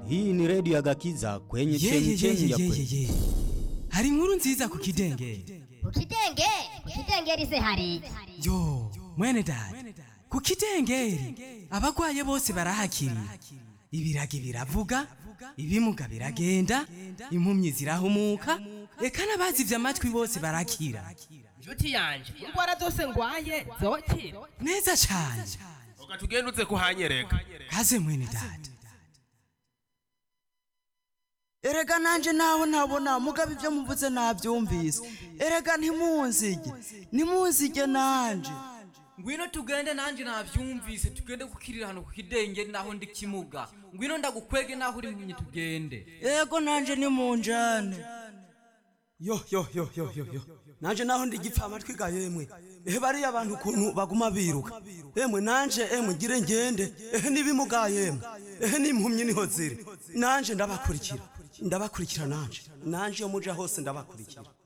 Hii ni redio ya Gakiza kwenye chemchemi ya kweli. yeyeyeyeyeye hari inkuru nziza ku kidengeri ku kidenge ku kidengeri se hari yo mwene dada ku kidengeri abagwaye bose barahakiriye ibiragi biravuga ibimuga biragenda impumyi zirahumuka eka n'abazivye amatwi bose barakira nshuti yanje indwara zose ngwaye zokira neza cane uga tugende uze kuhanyereka kaze mwene dada erega nanje naho ntabona mugabo ibyo muvuze nabyumvise erega ntimunzige ntimunzige nanje ngwino tugende nanje navyumvise tugende kukirira hano kukidenge naho ndi kimuga ngwino ndagukwege naho uri mpumyi tugende ego nanje nimunjane yo yo yo yo yo yo nanje naho ndigipfa amatwi ga yemwe ehe bariya abantu ukuntu baguma biruka emwe nanje emwe ngire ngende ehe nibimuga yemwe ehe n'impumyi niho ziri nanje ndabakurikira ndabakurikira nanje nanje iyo muja hose ndabakurikira